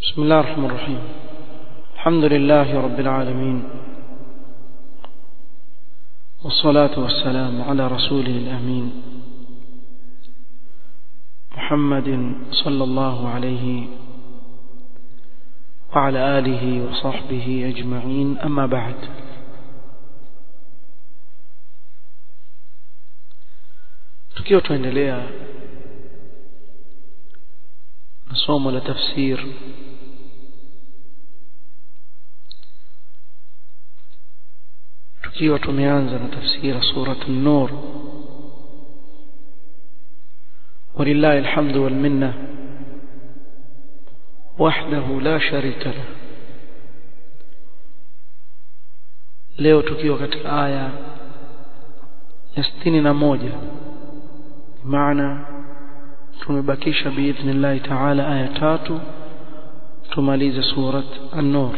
بسم الله الرحمن الرحيم الحمد لله رب العالمين والصلاة والسلام على رسوله الأمين محمد صلى الله عليه وعلى آله وصحبه أجمعين أما بعد tukiwa tuendelea na somo la tafsir tukiwa tumeanza na tafsira surat an-nur ولله الحمد والمنه وحده لا شريك له leo tukiwa katika aya ya 61 maana tumebakisha biidhnillah taala aya tatu tumalize surat an-nur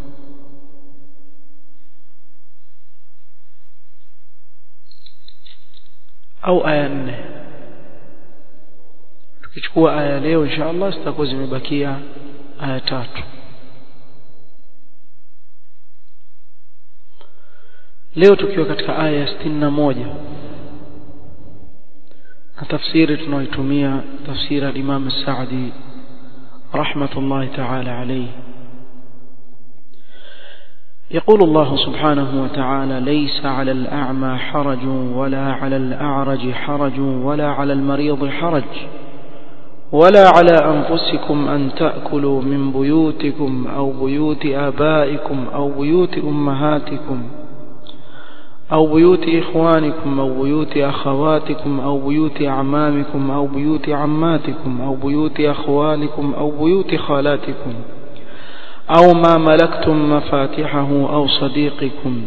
au aya nne tukichukua aya leo inshallah zitakuwa zimebakia aya tatu leo tukiwa katika aya ya 61 na tafsiri tunaoitumia tafsiri al-Imam Sa'di rahmatullahi ta'ala alayhi يقول الله سبحانه وتعالى ليس على الأعمى حرج ولا على الأعرج حرج ولا على المريض حرج ولا على أنفسكم أن تأكلوا من بيوتكم أو بيوت آبائكم أو بيوت أمهاتكم أو بيوت إخوانكم أو بيوت أخواتكم أو بيوت أعمامكم أو بيوت عماتكم أو بيوت أخوالكم أو بيوت خالاتكم أو ما ملكتم مفاتحه أو صديقكم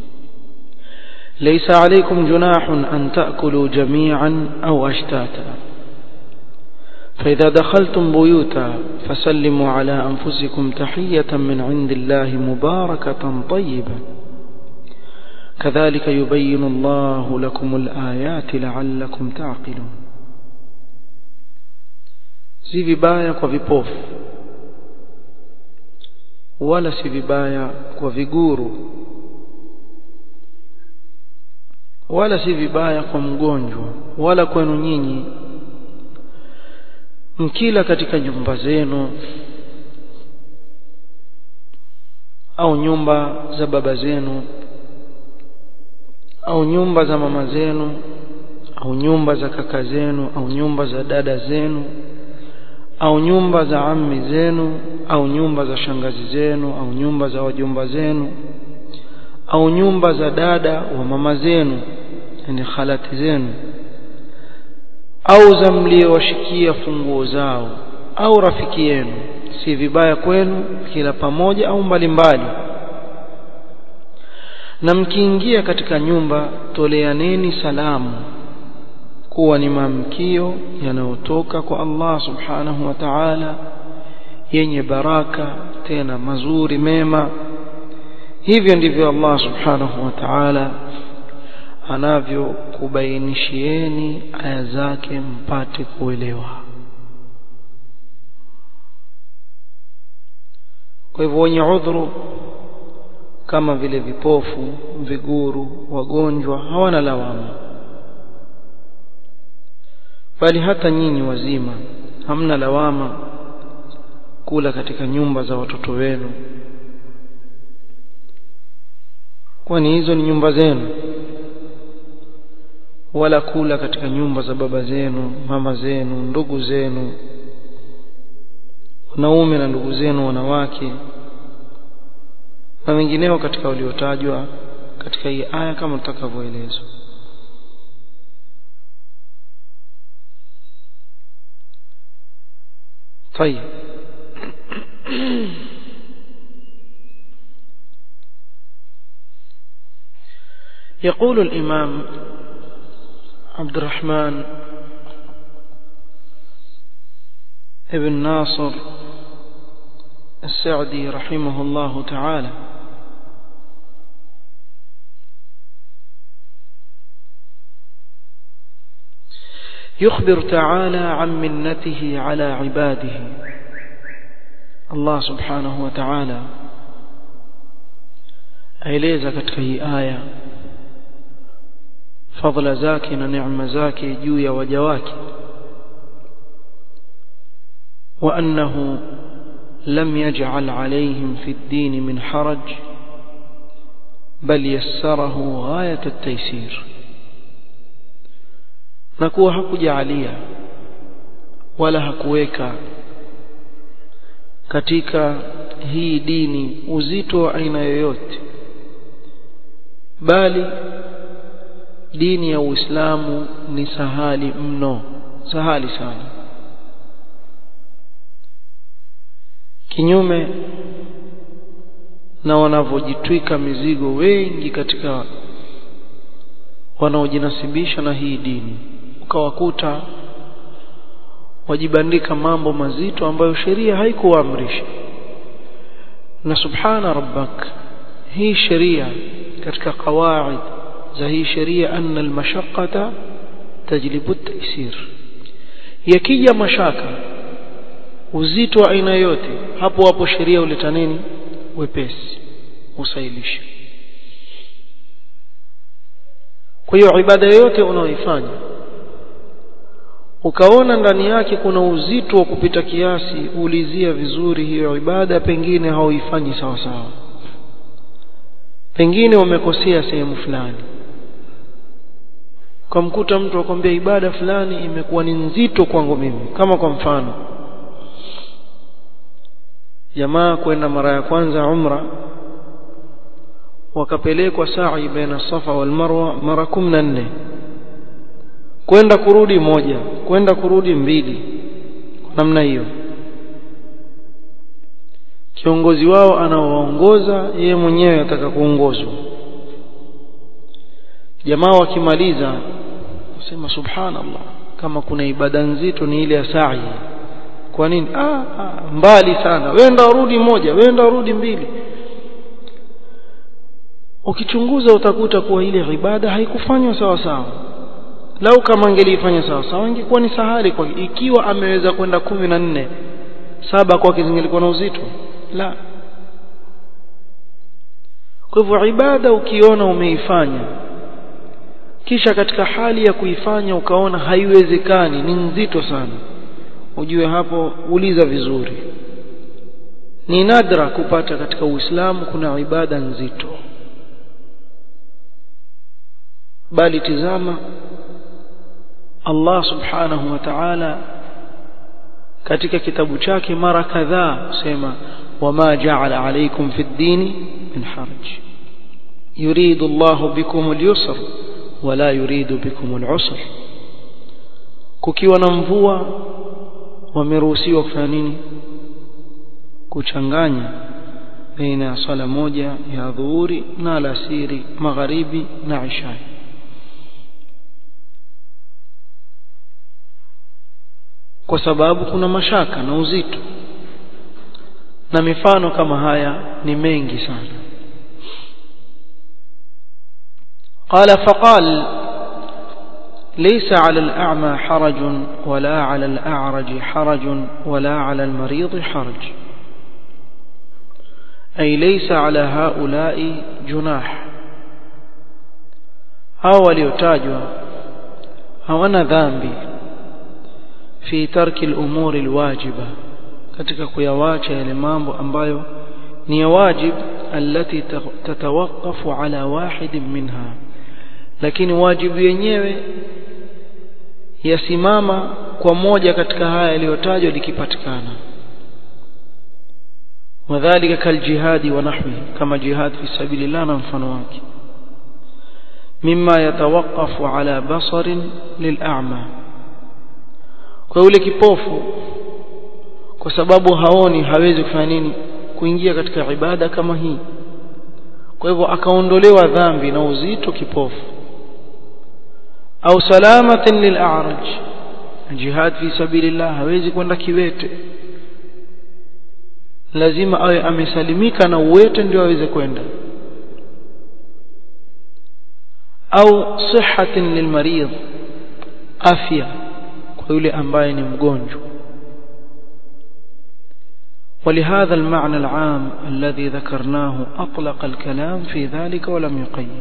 ليس عليكم جناح أن تأكلوا جميعا أو أشتاتا فإذا دخلتم بيوتا فسلموا على أنفسكم تحية من عند الله مباركة طيبة كذلك يبين الله لكم الآيات لعلكم تعقلون si vibaya kwa vipofu wala si vibaya kwa viguru wala si vibaya kwa mgonjwa wala kwenu nyinyi mkila katika nyumba zenu au nyumba za baba zenu au nyumba za mama zenu au nyumba za kaka zenu au nyumba za dada zenu au nyumba za ammi zenu au nyumba za shangazi zenu au nyumba za wajomba zenu au nyumba za dada wa mama zenu yani khalati zenu au za mliowashikia funguo zao au rafiki yenu si vibaya kwenu kila pamoja au mbalimbali mbali na mkiingia katika nyumba toleaneni salamu kuwa ni maamkio yanayotoka kwa Allah subhanahu wa ta'ala yenye baraka tena mazuri mema hivyo ndivyo Allah subhanahu wa ta'ala anavyokubainishieni aya zake mpate kuelewa kwa hivyo wenye udhuru kama vile vipofu viguru wagonjwa hawana lawama bali hata nyinyi wazima hamna lawama kula katika nyumba za watoto wenu kwani hizo ni nyumba zenu wala kula katika nyumba za baba zenu mama zenu ndugu zenu wanaume na ndugu zenu wanawake na wengineo katika waliotajwa katika hii aya kama tutakavyoelezwa طيب يقول الإمام عبد الرحمن ابن ناصر السعدي رحمه الله تعالى يخبر تعالى عن منته على عباده Allah subhanahu wa ta'ala aeleza katika hii aya fadhila zake na neema zake juu ya waja wake wa annahu lam yaj'al alayhim fi ad-din min haraj bal yassarahu ghayat at-taysir na kuwa hakujalia wala hakuweka katika hii dini uzito wa aina yoyote bali dini ya Uislamu ni sahali mno sahali sana kinyume na wanavyojitwika mizigo wengi katika wanaojinasibisha na hii dini ukawakuta wajibandika mambo mazito ambayo sheria haikuamrisha na subhana rabbak hii sheria katika kawaid za hii sheria anna almashaqqata tajlibu at-taysir yakija mashaka uzito wa aina yote hapo hapo sheria uleta nini wepesi usailisha kwa hiyo ibada yote unaoifanya ukaona ndani yake kuna uzito wa kupita kiasi ulizia vizuri hiyo ibada pengine hauifanyi sawa sawa pengine umekosea sehemu fulani ukamkuta mtu akwambia ibada fulani imekuwa ni nzito kwangu mimi kama kwa mfano jamaa kwenda mara ya kwanza umra wakapelekwa sa'i baina safa wal marwa mara 14 kwenda kurudi moja kwenda kurudi mbili kwa namna hiyo kiongozi wao anaowaongoza yeye mwenyewe ataka kuongozwa jamaa wakimaliza wasema subhanallah kama kuna ibada nzito ni ile ya sa'i kwa nini ah, ah mbali sana wenda urudi moja wenda urudi mbili ukichunguza utakuta kuwa ile ibada haikufanywa sawa sawa lau kama angelifanya sawa sawa ingekuwa ni sahali kwa ikiwa ameweza kwenda kumi na nne saba kwake zingelikuwa na uzito la kwa hivyo ibada ukiona umeifanya kisha katika hali ya kuifanya ukaona haiwezekani ni nzito sana ujue hapo uliza vizuri ni nadra kupata katika Uislamu kuna ibada nzito bali tizama Allah subhanahu wa ta'ala katika kitabu chake mara kadhaa sema wama ja'ala alaykum fi ad-din min haraj yuridu Allah bikum al-yusr wala yuridu bikum al-usr kukiwa na mvua wameruhusiwa kufanya nini kuchanganya baina ya sala moja ya dhuhuri na alasiri magharibi na isha kwa sababu kuna mashaka na uzito na mifano kama haya ni mengi sana قال فقال ليس على الأعمى حرج ولا على الأعرج حرج ولا على المريض حرج أي ليس على هؤلاء جناح هاو ليتاجوا هوانا ذنبي في ترك الأمور الواجبة katika kuyawacha yale mambo ambayo ni ya wajib allati tatawaqafu ala wahidin minha lakini wajibu yenyewe yasimama kwa moja katika haya yaliyotajwa likipatikana wadhālika kaljihadi wa nahwi kama jihad fi sabilillah na mfano wake mimma yatawaqqafu ala basarin lil'a'ma kwa yule kipofu kwa sababu haoni hawezi kufanya nini kuingia katika ibada kama hii kwa hivyo akaondolewa dhambi na uzito kipofu au salamatin lil'araj jihad fi sabilillah hawezi kwenda kiwete lazima awe amesalimika na uwete ndio aweze kwenda au sihatin lilmarid afya kwa yule ambaye ni mgonjwa ولهذا المعنى العام الذي ذكرناه أطلق الكلام في ذلك ولم يقيد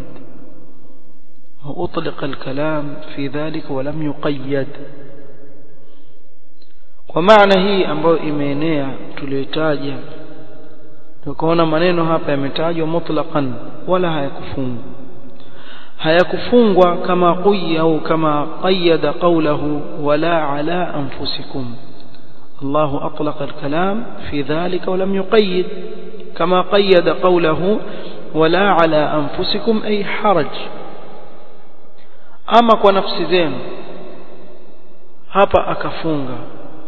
وأطلق الكلام في ذلك ولم يقيد ومعنى hii ambayo imeenea tuliyotaja tukaona maneno hapa yametajwa mutlaqan wala hayakufungwa hayakufungwa kama qiya au kama qayyada qawluhu wala ala anfusikum الله أطلق الكلام في ذلك ولم يقيد كما قيد قوله ولا على أنفسكم أي حرج أما ونفس زين hapa akafunga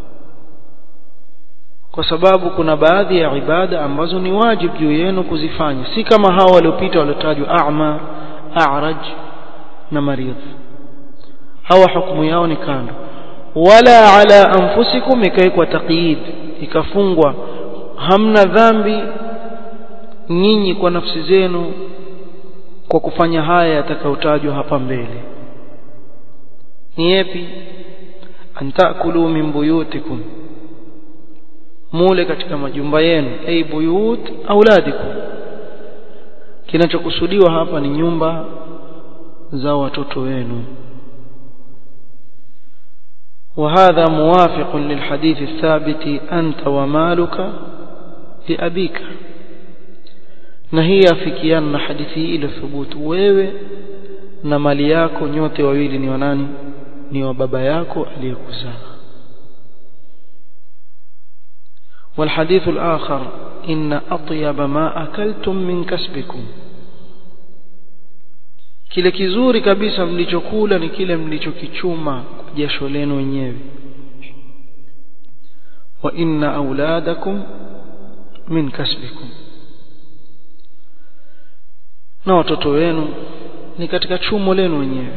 kwa sababu kuna baadhi ya ibada ambazo ni wajibu juu yenu kuzifanya si kama hao waliopita waliotajwa a'ma a'raj na maridh hawa hukumu yao ni kando wala ala anfusikum ikaikwa taqyid ikafungwa hamna dhambi nyinyi kwa nafsi zenu kwa kufanya haya yatakayotajwa hapa mbele ni yapi antakulu min buyutikum mule katika majumba yenu ay buyut auladikum kinachokusudiwa hapa ni nyumba za watoto wenu وهذا موافق للحديث الثابت أنت ومالك لأبيك نهي afikiana hadithi ile thubutu wewe na mali yako nyote wawili ni wanani ni wa baba yako aliyekuzaa والحديث الآخر إن أطيب ما أكلتم من كسبكم kile kizuri kabisa mlichokula ni kile mlichokichuma kwa jasho lenu wenyewe wa inna auladakum min kasbikum na watoto wenu ni katika chumo lenu wenyewe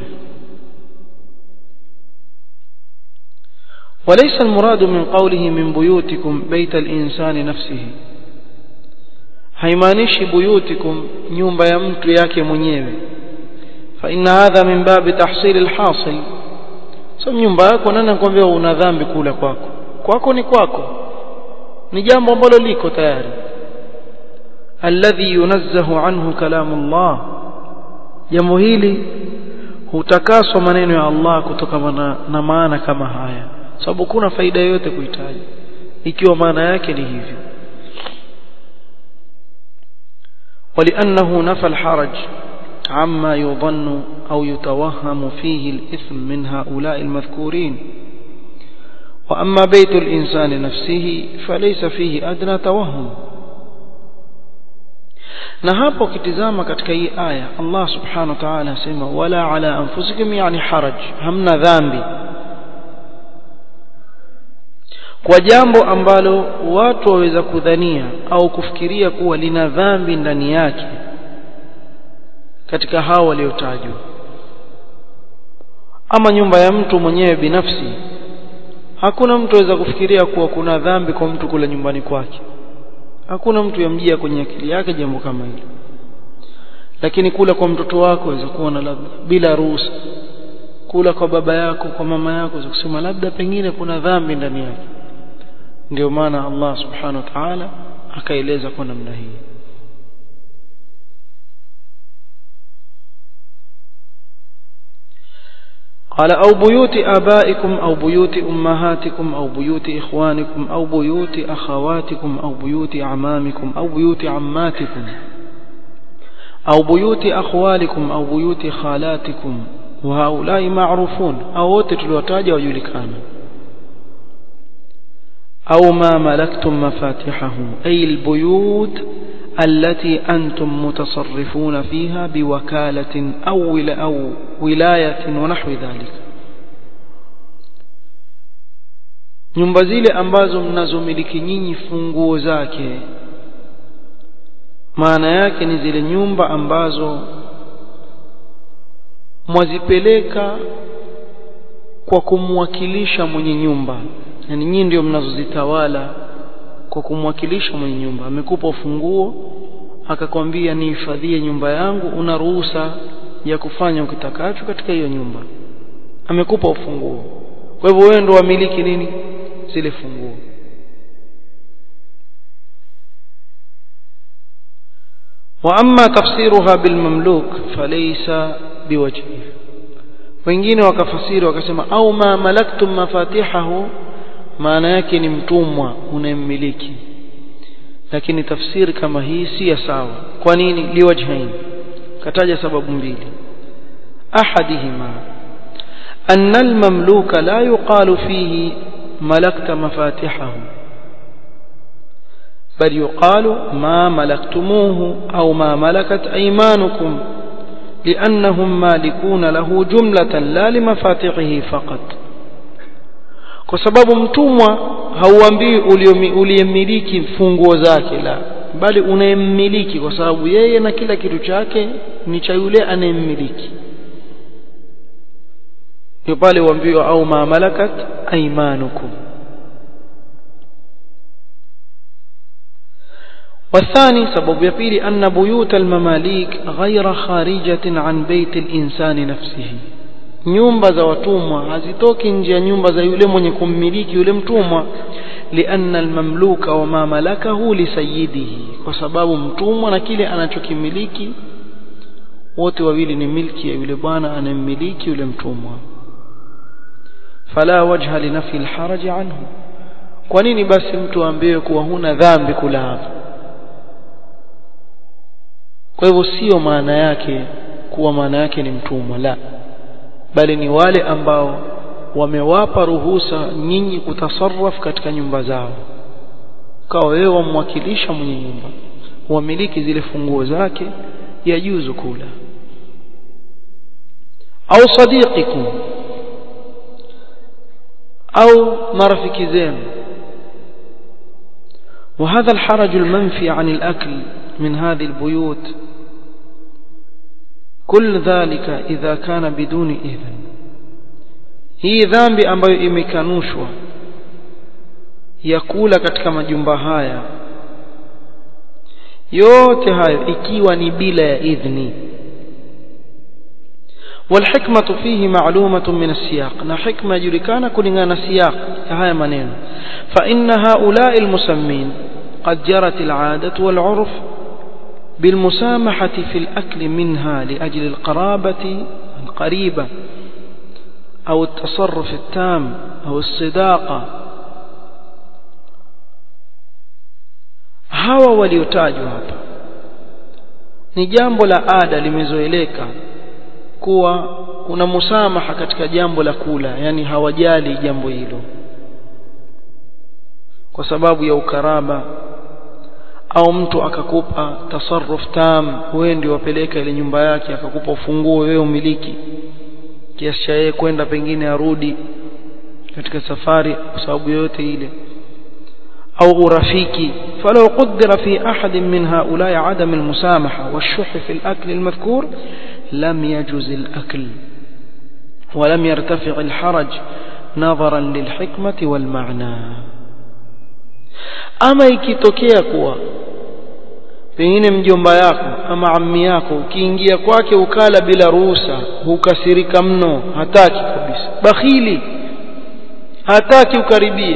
وليس المراد من قوله من بيوتكم بيت الإنسان نفسه haimaanishi buyutikum nyumba ya mtu yake mwenyewe فإن هذا من باب تحصيل الحاصل sio nyumba yako nani anakuambia una dhambi kula kwako kwako ni kwako ni jambo ambalo liko tayari alladhi yunazzahu anhu kalamullah jambo hili hutakaswa maneno ya Allah kutokana na, na maana kama haya sababu kuna faida yoyote kuhitaji ikiwa maana yake ni hivyo ولأنه نفى الحرج عما يظن أو يتوهم فيه الإثم من هؤلاء المذكورين وأما بيت الإنسان نفسه فليس فيه أدنى توهم na hapo kitizama katika hii aya Allah subhanahu wa ta'ala asema wala ala anfusikum yani haraj hamna dhambi kwa jambo ambalo watu waweza kudhania au kufikiria kuwa lina dhambi ndani yake katika hao waliotajwa ama nyumba ya mtu mwenyewe binafsi hakuna mtu aweza kufikiria kuwa kuna dhambi kwa mtu kula nyumbani kwake hakuna mtu yamjia kwenye akili yake jambo kama hilo lakini kula kwa mtoto wako waweza kuona labda bila ruhusa kula kwa baba yako kwa mama yako waweza kusema labda pengine kuna dhambi ndani yake ndio maana Allah subhanahu wa ta'ala akaeleza kwa namna hii قال أو بيوت آبائكم أو بيوت أمهاتكم أو بيوت إخوانكم أو بيوت أخواتكم أو بيوت أعمامكم أو بيوت عماتكم أو بيوت أخوالكم أو بيوت خالاتكم وهؤلاء معروفون أو تتلوتاج ويلكان أو ما ملكتم مفاتحه أي البيوت التي أنتم متصرفون فيها بوكالة أو, أو ولاية ونحو ذلك nyumba zile ambazo mnazomiliki nyinyi funguo zake maana yake ni zile nyumba ambazo mwazipeleka kwa kumwakilisha mwenye nyumba yani nyinyi ndio mnazozitawala kwa kumwakilisha mwenye nyumba amekupa ufunguo akakwambia nihifadhie nyumba yangu una ruhusa ya kufanya ukitakacho katika hiyo nyumba amekupa ufunguo kwa hivyo wewe ndio wamiliki nini zile funguo واما تفسيرها بالمملوك فليس بوجه wengine wakafasiri wakasema au ma malaktum mafatihahu maana yake ni mtumwa unayemmiliki lakini tafsiri kama hii si ya sawa kwa nini liwajhain kataja sababu mbili ahadihima أن المملوك لا يقال فيه ملكت مفاتحه بل يقال ما ملكتموه أو ما ملكت أيمانكم لأنهم مالكون له جملة لا لمفاتحه فقط kwa sababu mtumwa hauambii uliyemmiliki funguo zake la bali unayemmiliki kwa sababu yeye na kila kitu chake ni cha yule anayemmiliki ndio pale uambiwa au ma malakat aymanukum والثاني سبب يبيل أن بيوت المماليك غير خارجة عن بيت الإنسان نفسه nyumba za watumwa hazitoki nje ya nyumba za yule mwenye kummiliki yule mtumwa lianna almamluka wama malakahu lisayidihi kwa sababu mtumwa na kile anachokimiliki wote wawili ni milki ya yule bwana anayemmiliki yule mtumwa fala wajha linafi alharaj anhu kwa nini basi mtu aambiwe kuwa huna dhambi kula hapa kwa hivyo sio maana yake kuwa maana yake ni mtumwa la bali ni wale ambao wamewapa ruhusa nyinyi kutasarraf katika nyumba zao kawa wewe wamwakilisha mwenye nyumba wamiliki zile funguo zake yajuzu kula au sadiqikum au marafiki zenu وهذا الحرج المنفي عن الأكل من هذه البيوت كل ذلك إذا كان بدون إذن hii dhambi ambayo imekanushwa ya kula katika majumba haya yote hayo ikiwa ni bila ya idhni والحكمة فيه معلومة من السياق نا حكمة يجركان كلنا سياق هاي منين فإن هؤلاء المسمين قد جرت العادة والعرف بالمسامحة في الأكل منها لأجل القرابة القريبة أو التصرف التام أو الصداقة hawa waliotajwa hapa ni jambo la ada limezoeleka kuwa kuna musamaha katika jambo la kula yani hawajali jambo hilo kwa sababu ya ukaraba au mtu akakupa tasarruf tam wewe ndio wapeleka ile nyumba yake akakupa ufunguo wewe umiliki kiasi cha yeye kwenda pengine arudi katika safari kwa sababu yoyote ile au urafiki فلو قدر في أحد من هؤلاء عدم المسامحة والشح في الأكل المذكور لم يجوز الأكل ولم يرتفع الحرج نظرا للحكمة والمعنى ama ikitokea kuwa pengine mjomba yako ama ammi yako ukiingia kwake ukala bila ruhusa hukasirika mno hataki kabisa bakhili hataki ukaribie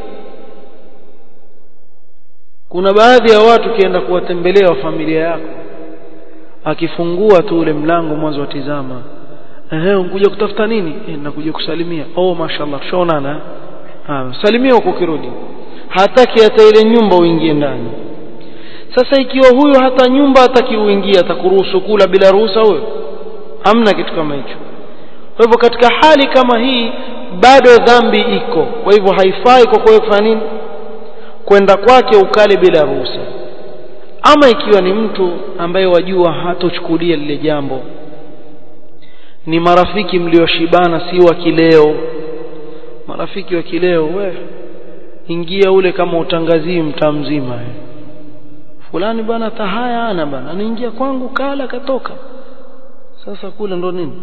kuna baadhi ya watu kienda kuwatembelea wa familia yako akifungua tu ule mlango mwanzo watizama ehe unkuja kutafuta nini eh nakuja kusalimia oh mashallah tushaonana ah salimia huko kirudi hataki hata ile nyumba uingie ndani sasa ikiwa huyo hata nyumba hataki uingie atakuruhusu kula bila ruhusa huyo hamna kitu kama hicho kwa hivyo katika hali kama hii bado dhambi iko kwa hivyo haifai kwa kwa kufanya nini kwenda kwake ukale bila ruhusa ama ikiwa ni mtu ambaye wajua hatochukulia lile jambo ni marafiki mlioshibana si wa kileo marafiki wa kileo we ingia ule kama utangazii mtaa mzima fulani bana tahaya ana bana anaingia kwangu kala katoka sasa kule ndo nini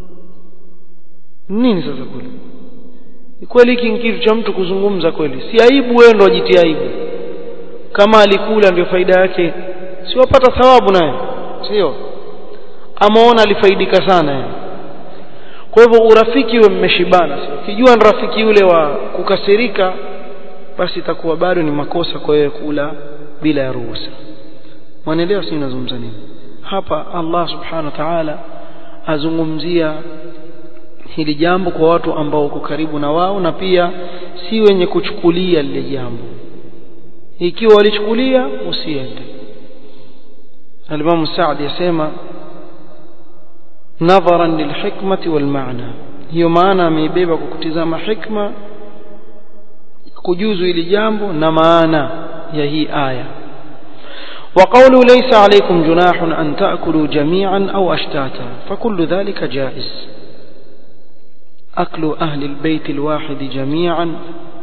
nini sasa kule kweli hiki ni kitu cha mtu kuzungumza kweli si aibu wewe ndo ajitia aibu kama alikula ndio faida yake si wapata thawabu naye sio amaona alifaidika sana yani kwa hivyo urafiki uwe mmeshibana sio kijua ni rafiki yule wa kukasirika basi itakuwa bado ni makosa kwa wewe kula bila ya ruhusa mwanaelewa si nazungumza nini hapa Allah subhanahu wa ta'ala azungumzia hili jambo kwa watu ambao uko karibu na wao na pia si wenye kuchukulia lile jambo ikiwa walichukulia usiende Al-Imam Sa'di yasema nadharan lilhikmati walmaana hiyo maana ameibeba kwa kutizama hikma kujuzu ili jambo na maana ya hii aya وقوله ليس عليكم جناح أن تأكلوا جميعا أو أشتاتا فكل ذلك جائز أكل أهل البيت الواحد جميعا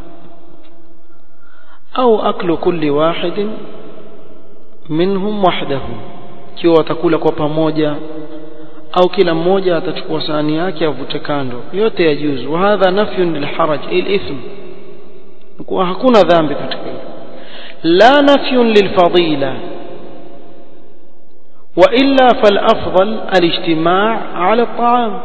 أو أكل كل واحد منهم وحده kiwa watakula kwa pamoja au kila mmoja atachukua sahani yake avute kando yote yajuzu wa hadha nafyun lilharaj ilithm kuwa hakuna dhambi katika hilo la nafyun lilfadila وإلا فالأفضل الاجتماع على الطعام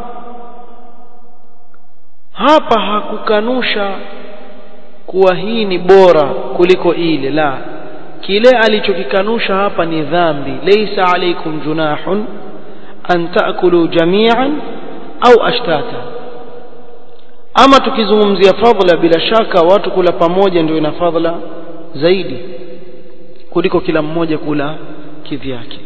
hapa hakukanusha kuwa hii ni bora kuliko ile la kile alichokikanusha hapa ni dhambi laysa alaykum junahun an taakulu jami'an au ashtata ama tukizungumzia fadhila bila shaka watu kula pamoja ndio ina fadhila zaidi kuliko kila mmoja kula kivyake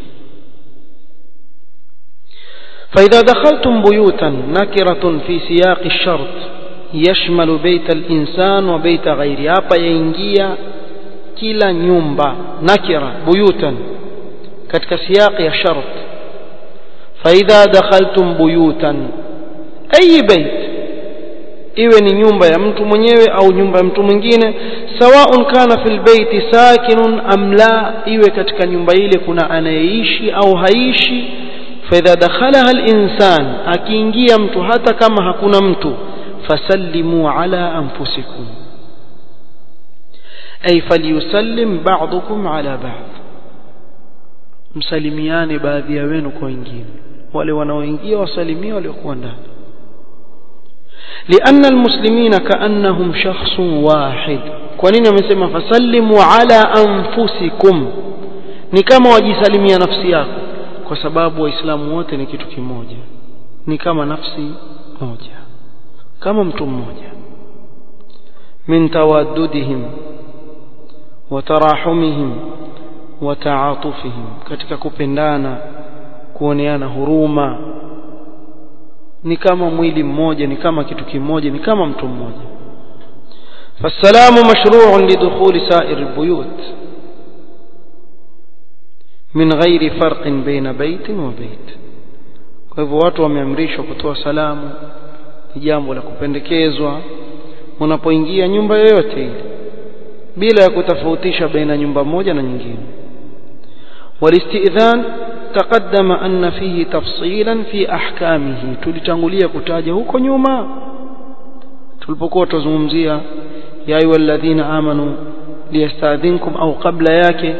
فإذا دخلتم بيوتا نكرة في سياق الشرط يشمل بيت الإنسان وبيت غيره hapa yaingia kila nyumba nakira buyutan katika siyaqi ya shart فإذا دخلتم بيوتا أي بيت iwe ni nyumba ya mtu mwenyewe au nyumba ya mtu mwingine sawaun kana fil baiti sakinun am la iwe katika nyumba ile kuna anayeishi au haishi فإذا دخلها الإنسان akiingia mtu hata kama hakuna mtu fasallimu ala anfusikum ay falyusallim ba'dukum ala ba'd msalimiane baadhi ya wenu kwa wengine wale wanaoingia wasalimie waliokuwa ndani لأن المسلمين كأنهم شخص واحد kwa nini amesema fasallimu ala anfusikum ni kama wajisalimia nafsi yako kwa sababu waislamu wote ni kitu kimoja ni kama nafsi moja kama mtu mmoja min tawaddudihim wa tarahumihim wa taatufihim katika kupendana kuoneana huruma ni kama mwili mmoja ni kama kitu kimoja ni kama mtu mmoja فالسلام مشروع لدخول سائر البيوت min ghairi farqin baina baitin wa bait kwa hivyo watu wameamrishwa kutoa salamu ni jambo la kupendekezwa unapoingia nyumba yoyote ile bila ya kutofautisha baina nyumba moja na nyingine walistidhan تقدم أن فيه تفصيلا في أحكامه tulitangulia kutaja huko nyuma tulipokuwa tuzungumzia ya ayu alladhina amanu liyastadhinkum au qabla yake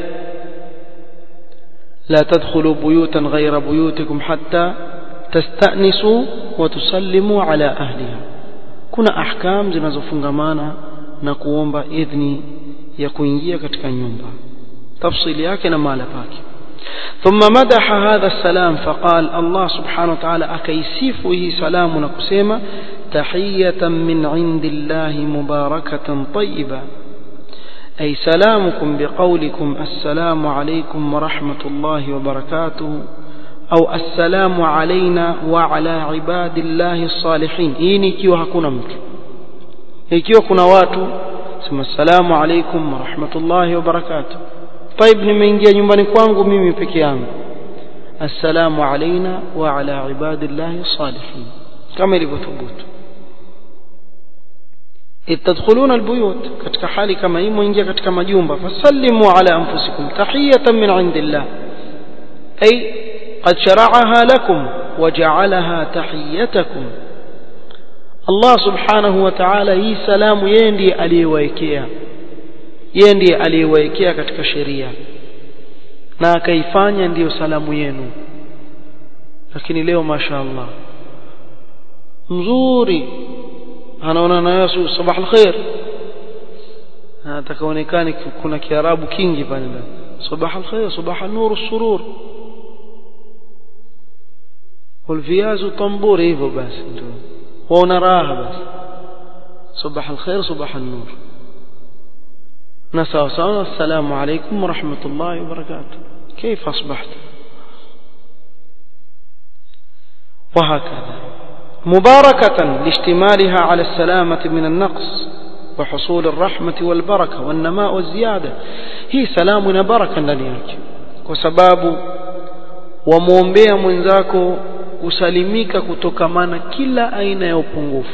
لا تدخلوا بيوتا غير بيوتكم حتى تستأنسوا وتسلموا على أهلها kuna ahkam zinazofungamana na kuomba idhni ya kuingia katika nyumba tafsili yake na mahala pake ثم مدح هذا السلام فقال الله سبحانه وتعالى أكيسيفه سلام نكسيما تحية من عند الله مباركة طيبة أي سلامكم بقولكم السلام عليكم ورحمة الله وبركاته أو السلام علينا وعلى عباد الله الصالحين إني ikiwa hakuna mtu ikiwa kuna watu sema assalamu alaikum warahmatullahi wabarakatuh طيب nimeingia nyumbani kwangu mimi peke yangu assalamu alaina wa ala ibadillahi salihin kama ilivyothubutu تدخلون البيوت katika hali kama hii muingia katika majumba fasallimu ala anfusikum tahiyatan min indillah ay qad shara'aha lakum waja'alaha tahiyatakum Allah subhanahu wa ta'ala hii salamu yeye ndiye aliyewaekea yeye ndiye aliyewaekea katika sheria na akaifanya ndiyo salamu yenu lakini leo mashaallah mzuri anaona na Yesu sabah alkhair atakaonekane kuna kiarabu kingi pale ndani صباح الخير صباح النور السرور والفياز طنبور hivyo basi ndio waona raha basi صباح الخير صباح النور نسأل الله السلام عليكم ورحمة الله وبركاته كيف أصبحت وهكذا مباركة لاشتمالها على السلامة من النقص وحصول الرحمة والبركة والنماء والزيادة هي سلام بركة ndani yake kwa sababu wamuombea mwenzako kusalimika kutokamana kila aina ya upungufu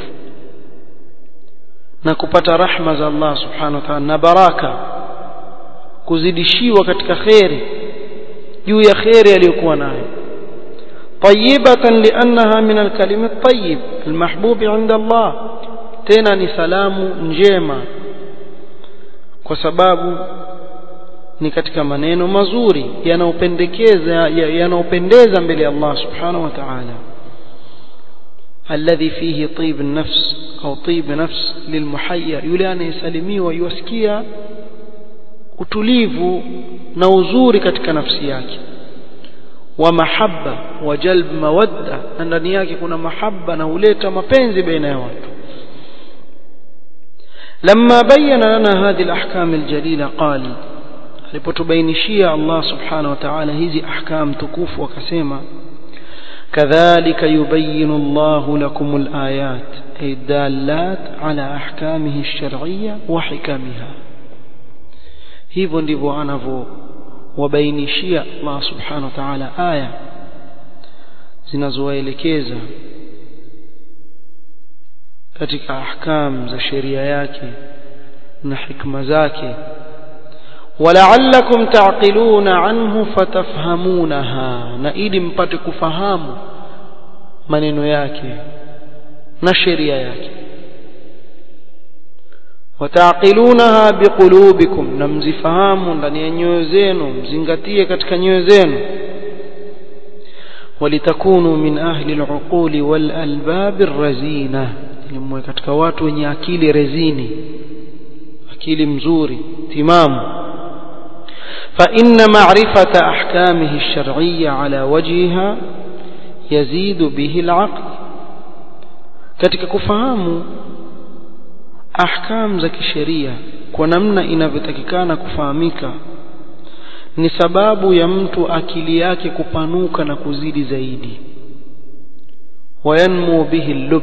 na kupata rahma za Allah subhanahu wa ta'ala na baraka kuzidishiwa katika kheri juu ya kheri aliyokuwa nayo طيبة لأنها من الكلم الطيب المحبوب عند الله tena ni salamu njema kwa sababu ni katika maneno mazuri yanayopendekeza yanayopendeza mbele ya Allah subhanahu wa ta'ala alladhi fihi tib an-nafs au tib nafs lilmuhayyar yule anayesalimiwa yusikia utulivu na uzuri katika nafsi yake wa mahabba wa jalb mawadda na ndani yake kuna mahabba na huleta mapenzi baina ya watu لما بين لنا هذه الأحكام الجليلة قال alipotubainishia Allah subhanahu wa ta'ala hizi ahkam tukufu wakasema kadhalika yubayinu Allahu lakum alayat ay dalat ala ahkamihi ash-shar'iyya wa hikamiha hivyo ndivyo anavyowabainishia Allah subhanahu wa ta'ala aya zinazowaelekeza katika ahkam za sheria yake na hikma zake ولعلكم تعقلون عنه فتفهمونها na ili mpate kufahamu maneno yake na sheria yake wataqilunaha biqulubikum na mzifahamu ndani ya nyoyo zenu mzingatie katika nyoyo zenu walitakunu min ahli al-uquli wal albab ar-razina ilimwe katika watu wenye akili rezini akili mzuri timamu فإن معرفة أحكامه الشرعية على وجهها يزيد به العقل katika kufahamu ahkam za kisheria kwa namna inavyotakikana kufahamika ni sababu ya mtu akili yake kupanuka na kuzidi zaidi wayanmu bihi lub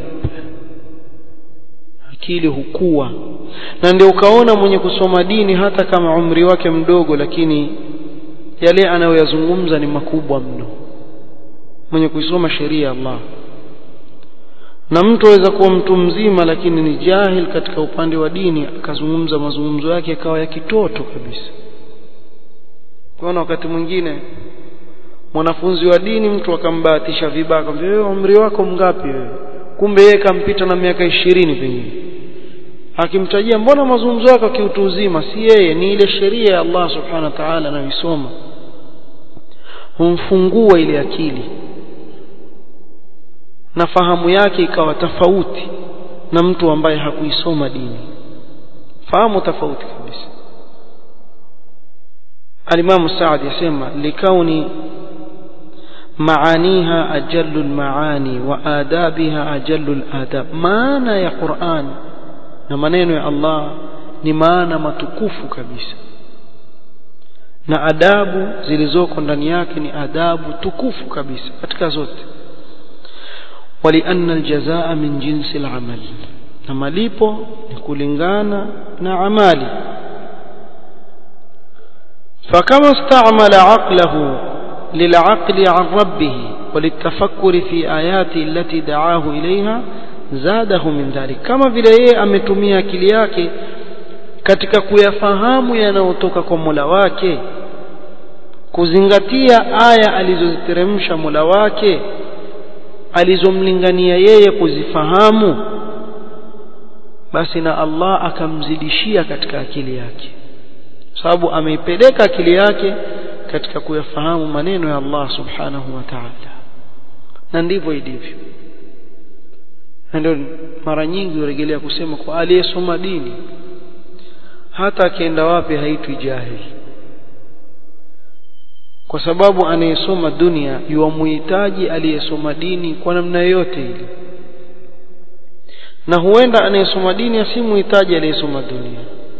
akili hukua na ndio ukaona mwenye kusoma dini hata kama umri wake mdogo lakini yale anayoyazungumza ni makubwa mno mwenye kuisoma sheria ya Allah na mtu aweza kuwa mtu mzima lakini ni jahil katika upande wa dini akazungumza mazungumzo yake akawa ya kitoto kabisa kwaona wakati mwingine mwanafunzi wa dini mtu akambahatisha vibaya akamwambia wewe umri wako mgapi wewe kumbe yeye kampita na miaka ishirini pengine akimtajia mbona mazungumzo yako kiutu uzima si yeye ni ile sheria ya Allah subhanahu wa ta'ala anayoisoma humfungua ile akili na fahamu yake ikawa tofauti na mtu ambaye hakuisoma dini fahamu tofauti kabisa alimamu Saad yasema likauni معانيها أجل المعاني وآدابها أجل الآداب معنى يا قرآن na maneno ya Allah ni maana matukufu kabisa na adabu zilizoko ndani yake ni adabu tukufu kabisa katika zote walianna aljazaa min jinsi alamal na malipo ni kulingana na amali فكما استعمل عقله للعقل عن ربه وللتفكر في آياته التي دعاه إليها zadahu min dhalik kama vile yeye ametumia akili yake katika kuyafahamu yanayotoka kwa Mola wake kuzingatia aya alizoziteremsha Mola wake alizomlingania yeye kuzifahamu basi na Allah akamzidishia katika akili yake sababu ameipeleka akili yake katika kuyafahamu maneno ya Allah subhanahu wa ta'ala na ndivyo ilivyo na ndio mara nyingi urejelea kusema kwa aliyesoma dini hata akienda wapi haitwi jahili kwa sababu anayesoma dunia yuwamuhitaji aliyesoma dini kwa namna yoyote ile na huenda anayesoma dini asimuhitaji aliyesoma dunia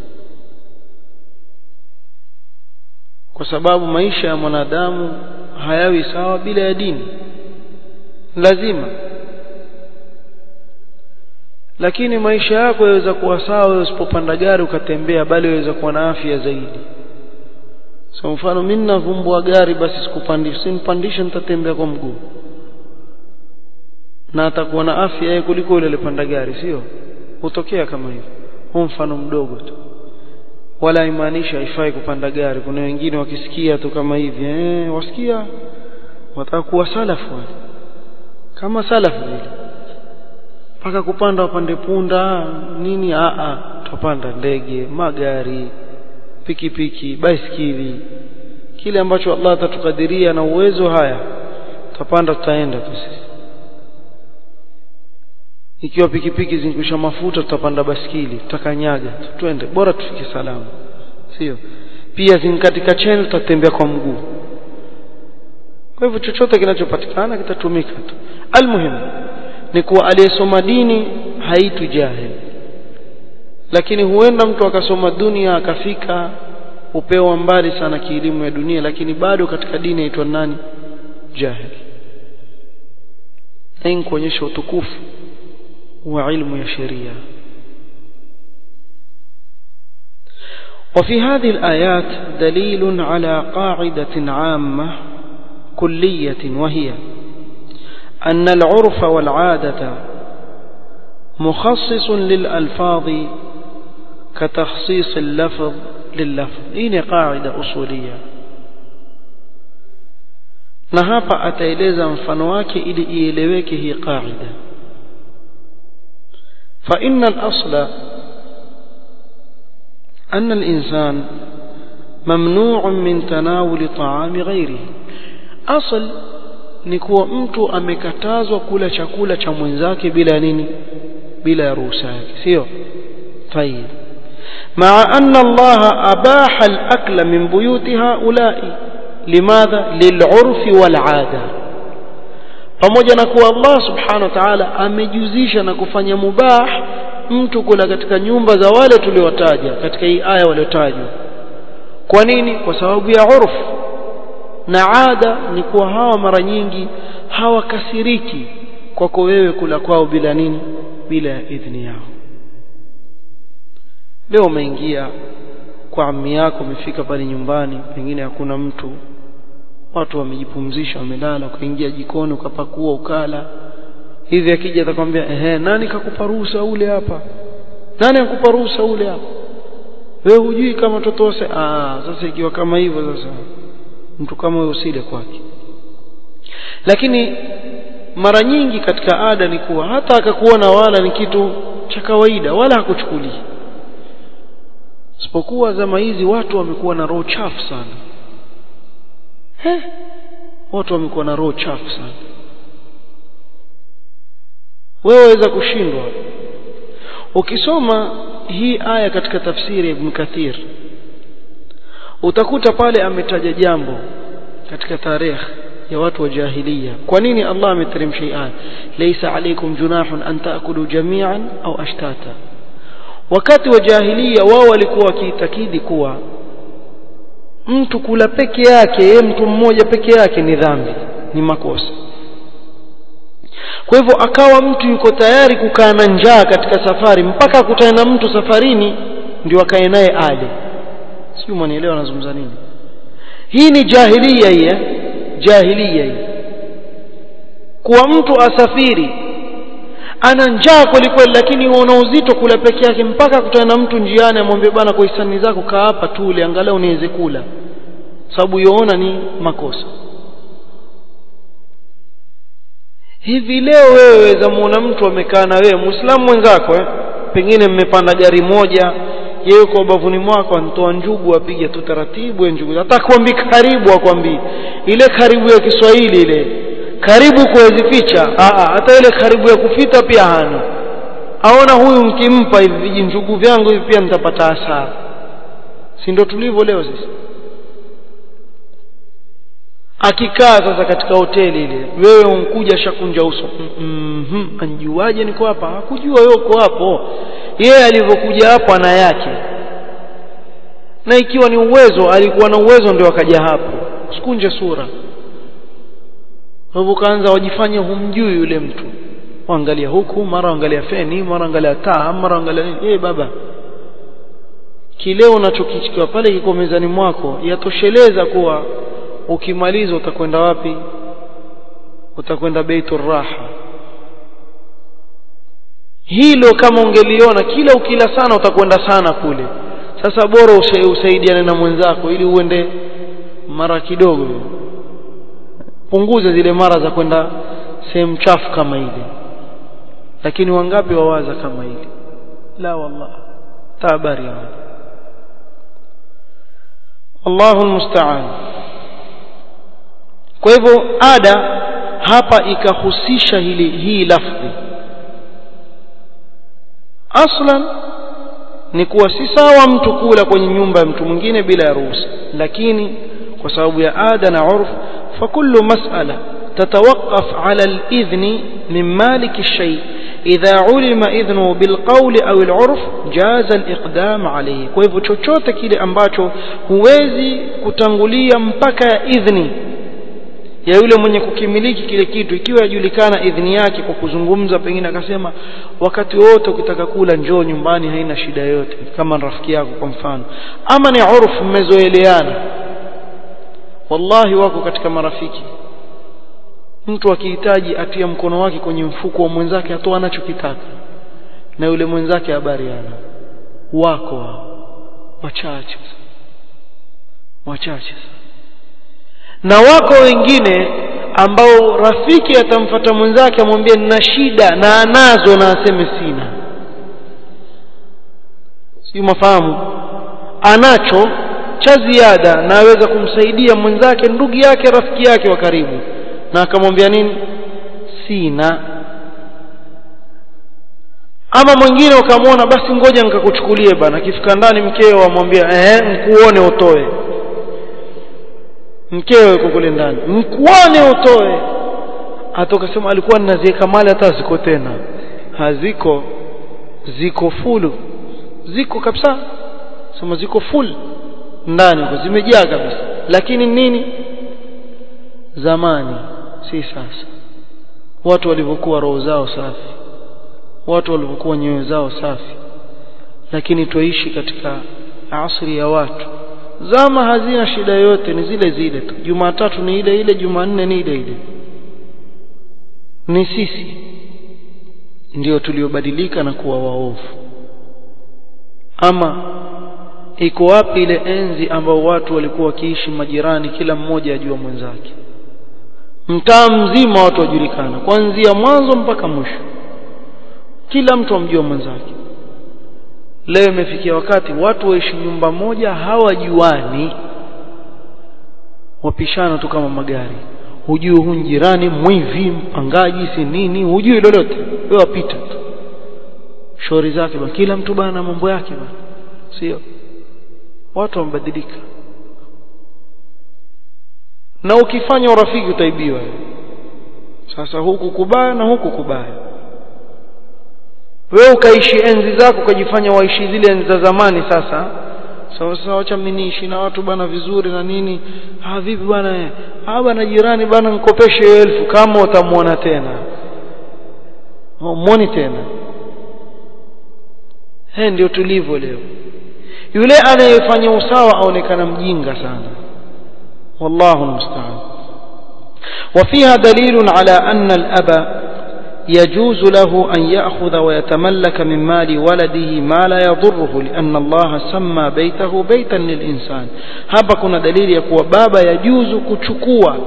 kwa sababu maisha ya mwanadamu hayawi sawa bila ya dini lazima lakini maisha yako yaweza kuwa sawa wewe usipopanda gari ukatembea bali waweza kuwa na afya zaidi so mfano mimi navumbua gari basi sikupandisha simpandisha nitatembea kwa mguu na atakuwa na afya yeye kuliko yule alipanda gari sio hutokea kama hivyo huu mfano mdogo tu wala imaanisha haifai kupanda gari kuna wengine wakisikia tu kama hivi eh wasikia wataka kuwa salafu wale kama salafu vile mpaka kupanda wapande punda nini a a tupanda ndege magari pikipiki baiskeli kile ambacho Allah atatukadiria na uwezo haya tutapanda tutaenda tu sisi ikiwa pikipiki zinkwisha mafuta tutapanda baskili tutakanyaga twende bora tufike salama sio pia zinkatika cheni tutatembea kwa mguu kwa hivyo chochote kinachopatikana kitatumika tu almuhimu ni kuwa aliyesoma dini haitu jahil lakini huenda mtu akasoma dunia akafika upeo mbali sana kielimu ya dunia lakini bado katika dini aitwa nani jahil hii kuonyesha utukufu wa ilmu ya sheria وفي هذه الآيات دليل على قاعدة عامة كلية وهي أن العرف والعادة مخصص للألفاظ كتخصيص اللفظ لللفظ هي قاعدة أصولية na hapa ataeleza mfano wake ili ieleweke hii qaida fa inna al-asla أن الإنسان ممنوع من تناول طعام غيره أصل ni kuwa mtu amekatazwa kula chakula cha mwenzake bila nini bila ruhusa yake sio طيب مع أن الله أباح الأكل من بيوت هؤلاء لماذا للعرف والعادة pamoja na kuwa Allah subhanahu wa ta'ala amejuzisha na kufanya mubah mtu kula katika nyumba za wale tuliowataja katika hii aya waliotajwa kwa nini kwa sababu ya urfu na ada ni kuwa hawa mara nyingi hawakasiriki kwako wewe kula kwao bila nini bila ya idhini yao leo umeingia kwa ammi yako umefika pale nyumbani pengine hakuna mtu watu wamejipumzisha wamelala ukaingia jikoni ukapakua ukala hivi akija atakwambia ehe nani kakupa ruhusa ule hapa nani akupa ruhusa ule hapa wewe hujui kama mtoto wase ah sasa ikiwa kama hivyo sasa mtu kama huyo usile kwake lakini mara nyingi katika ada ni kuwa hata akakuona wala ni kitu cha kawaida wala hakuchukulii isipokuwa zama hizi watu wamekuwa na roho chafu sana He? watu wamekuwa na roho chafu sana wewe waweza kushindwa ukisoma hii aya katika tafsiri ya Ibn Kathir utakuta pale ametaja jambo katika tarehe ya watu wa jahiliya kwa nini Allah ameteremsha hii aya laysa alaykum junahun an taakulu jami'an au ashtata wakati wa jahiliya wao walikuwa wakiitakidi kuwa mtu kula peke yake yeye mtu mmoja peke yake ni dhambi ni makosa kwa hivyo akawa mtu yuko tayari kukaa na njaa katika safari mpaka akutane na mtu safarini ndio akae naye ale sio mwanielewa anazungumza nini hii ni jahiliya hii eh? jahiliya hii kuwa mtu asafiri ana njaa kweli kweli lakini una uzito kula peke yake mpaka akutane na mtu njiani amwambie bana kwa hisani zako kaa hapa tule angalau niweze kula sababu yoona ni makosa hivi leo wewe weza muona mtu amekaa na wewe muislamu mwenzako eh? pengine mmepanda gari moja yeye uko bavuni mwako anatoa njugu apiga tu taratibu ya njugu hata kwambi karibu akwambii ile karibu ya Kiswahili ile karibu kuwezificha hata ile karibu ya kufita pia hana aona huyu mkimpa hivi vijinjugu vyangu hivi pia nitapata hasara si ndio tulivyo leo sisi akikaa sasa katika hoteli ile wewe unkuja shakunja uso mhm anjuaje niko hapa hakujua wewe uko hapo yeye alivyokuja hapo ana yake na ikiwa ni uwezo alikuwa na uwezo ndio akaja hapo usikunje sura hivyo kaanza wajifanye humjui yule mtu waangalia huku mara angalia feni mara angalia taa mara angalia nini eh baba kile unachokichukua pale kiko mezani mwako yatosheleza kuwa ukimaliza utakwenda wapi utakwenda baitur raha hilo kama ungeliona kila ukila sana utakwenda sana kule sasa bora usaidiane na mwenzako ili uende mara kidogo punguze zile mara za kwenda sehemu chafu kama ile lakini wangapi wawaza kama ile la wallah tabari Allahu almusta'an kwa hivyo ada hapa ikahusisha hili hii lafdhi aslan ni kuwa si sawa mtu kula kwenye nyumba ya mtu mwingine bila ya ruhusa lakini kwa sababu ya ada na urf فكل مسألة تتوقف على الإذن من مالك الشيء إذا علم إذنه بالقول أو العرف جاز الإقدام عليه kwa hivyo chochote kile ambacho huwezi kutangulia mpaka idhni ya yule mwenye kukimiliki kile kitu ikiwa yajulikana idhni yake kwa kuzungumza pengine akasema wakati wote ukitaka kula njoo nyumbani haina shida yote kama rafiki yako kwa mfano ama ni urfu mmezoeleana wallahi wako katika marafiki mtu akihitaji atia mkono wake kwenye mfuko wa mwenzake atoa anachokitaka na yule mwenzake habari ana wako wao wachache wachache na wako wengine ambao rafiki atamfata mwenzake amwambie nina shida na anazo na aseme sina si mafahamu anacho cha ziada na aweza kumsaidia mwenzake ndugu yake rafiki yake wa karibu na akamwambia nini sina ama mwingine ukamwona basi ngoja nikakuchukulie bana akifika ndani mkeo amwambia eh mkuone utoe mkeo yuko kule ndani mkuone utoe hata ukasema alikuwa ninaziweka mali hata ziko tena haziko ziko fulu ziko kabisa sema ziko full ndani huko zimejaa kabisa lakini nini zamani si sasa watu walivyokuwa roho zao safi watu walivyokuwa nyoyo zao safi lakini tuishi katika asri ya watu zama hazina shida yote ni zile zile tu jumatatu ni ile ile jumanne ni ile ile ni sisi ndio tuliobadilika na kuwa waovu ama iko wapi ile enzi ambao watu walikuwa wakiishi majirani kila mmoja ajua mwenzake mtaa mzima watu wajulikana kuanzia mwanzo mpaka mwisho kila mtu amjua mwenzake leo imefikia wakati watu waishi nyumba moja hawajuani wapishana tu kama magari hujui huyu jirani mwivi mpangaji si nini hujui lolote wewe wapita tu shauri zake bana kila mtu bana na mambo yake bana sio watu wamebadilika na ukifanya urafiki utaibiwa sasa huku kubaya na huku kubaya wewe ukaishi enzi zako ukajifanya waishi zile enzi za zamani sasa sawa sawa acha mimi niishi na watu bana vizuri na nini ah vipi bana ah bana jirani bana nikopeshe elfu kama utamwona tena muone tena hii ndio tulivyo leo yule anayefanya usawa aonekana mjinga sana wallahu almusta'an وفيها دليل على أن الأب يجوز له أن يأخذ ويتملك من مال ولده ما لا يضره لأن الله سمى بيته بيتا للإنسان hapa kuna dalili ya kuwa baba yajuzu kuchukua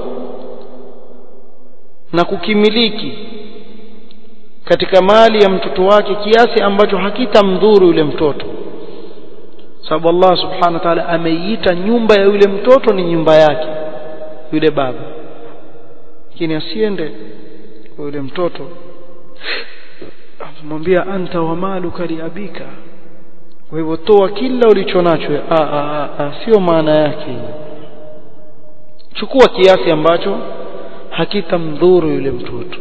na kukimiliki katika mali ya mtoto wake kiasi ambacho hakitamdhuru yule mtoto sababu Allah subhanahu wa ta'ala ameiita nyumba ya yule mtoto ni nyumba yake yule baba lakini asiende kwa yule mtoto amwambia anta wa maluka liabika kwa hivyo toa kila ulicho nacho sio maana yake chukua kiasi ambacho hakitamdhuru yule mtoto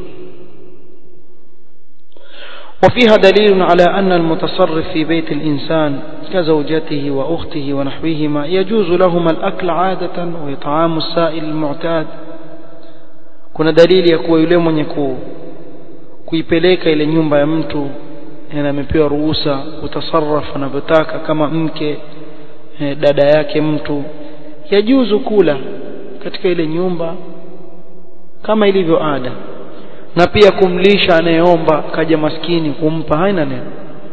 وفيها دليل على أن المتصرف في بيت الإنسان كزوجته وأخته ونحوهما يجوز لهما الأكل عادة وإطعام السائل المعتاد kuna dalili ya kuwa yule mwenye ku, kuipeleka ile nyumba ya mtu na amepewa ruhusa kutasarraf anavyotaka kama mke eh, dada yake mtu yajuzu kula katika ile nyumba kama ilivyo ada na pia kumlisha anayeomba kaja maskini kumpa haina neno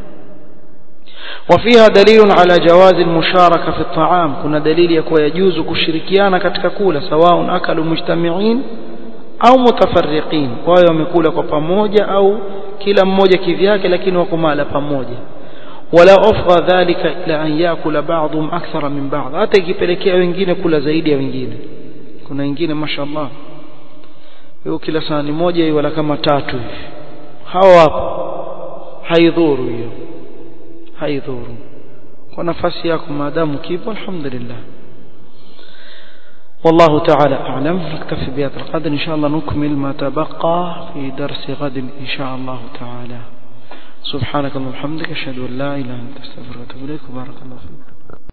وفيها دليل على جواز المشاركة في الطعام كنا دليل يكون يجوز كشركيانا katika kula سواء أكلوا مجتمعين au mutafarriqin wao wamekula kwa pamoja au kila mmoja kivyake lakini wako mala pamoja wala afdha dhalika ila an yakula ba'dhum akthara min ba'd hata ikipelekea wengine kula zaidi ya wengine kuna wengine mashallah hiyo kila sahani moja hiyo wala kama tatu hivi hao hapo haidhuru hiyo haidhuru kwa nafasi yako maadamu kipo alhamdulillah والله تعالى أعلم نكتفي بهذا القدر إن شاء الله نكمل ما تبقى في درس غد إن شاء الله تعالى سبحانك اللهم وبحمدك أشهد أن لا إله إلا أنت أستغفرك وأتوب إليك وبارك الله فيك